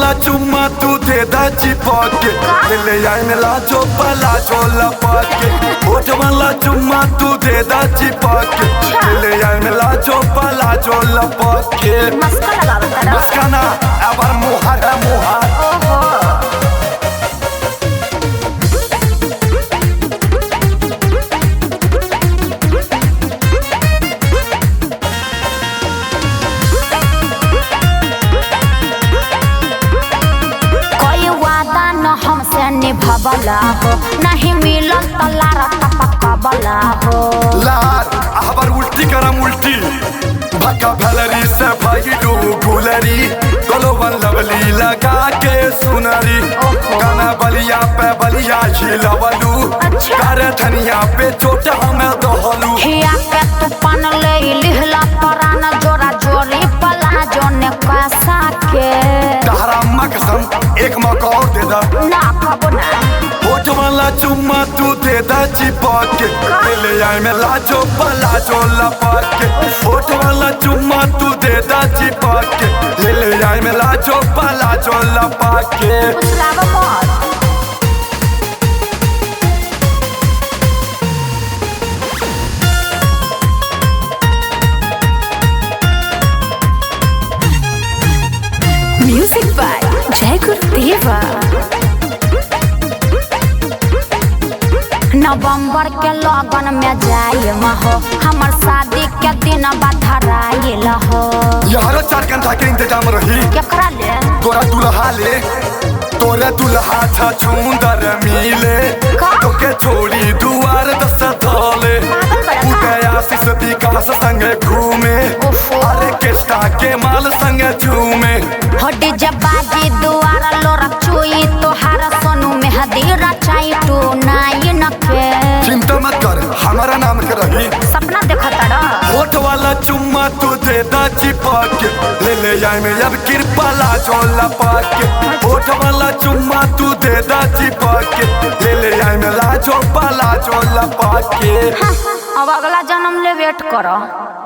वाला चुम्मा तू दे दा चिपक के ले ले आई में लाजो पला जो लपक के होठ वाला चुम्मा तू दे दा चिपक के ले ले आई में लाजो पला जो लपक के मस्का लगावत तारा मस्काना अबर मुहर है मुहर ओहो कोई वादा न हमसे निभवला हो नहीं मिलल त लारा टपकबला हो लार अबर उल्टी करम उल्टी भक्का भलरी से भाई डू गुलरी गोलोबन लवली लगा के सुनरी गाना बलिया पे बलिया झिलवलू अच्छा। कर धनिया पे चोट हमें दोहलू खिया के तू पान ले लिहला परान जोरा जोरी पला जोने कैसा के तारा मकसम एक मौका और दे दा ना कबो ना होठ वाला चुम्मा तू दे दा चिपक के ले ले आई में लाजो पलाजो लपक के होठ वाला चुम्मा तू दे दा चिपक के ले ले आई में लाजो पलाजो लपक के फुसलावा मत Music by Jai Gurudeva. नवंबर के लगन में जाए हो हमर शादी के दिन बधराइल हो यारो चार घंटा के इंतजाम रही केकरा ले तोरा दुल्हा ले तोरे दुल्हा था छुंदर मिले का? तोके छोड़ी दुआर दस धोले पागल बड़ा का? उदया शिष विकास संगे घूमे ओफो। अरे केस्टा के माल संगे झूमे हड्डी जब बाजी दुआर लोरा चुई तोहार सोनू में हदीरा चाई टू नाई न के चिंता मत कर हमारा नाम के रही सपना देखा तारा होठ वाला चुम्मा तू दे दा चिपक के ले ले आई में अब कृपला जो लपक के होठ वाला चुम्मा तू दे दा चिपक के ले ले आई में लाजो पला जो लपक के अब अगला जन्म ले वेट करो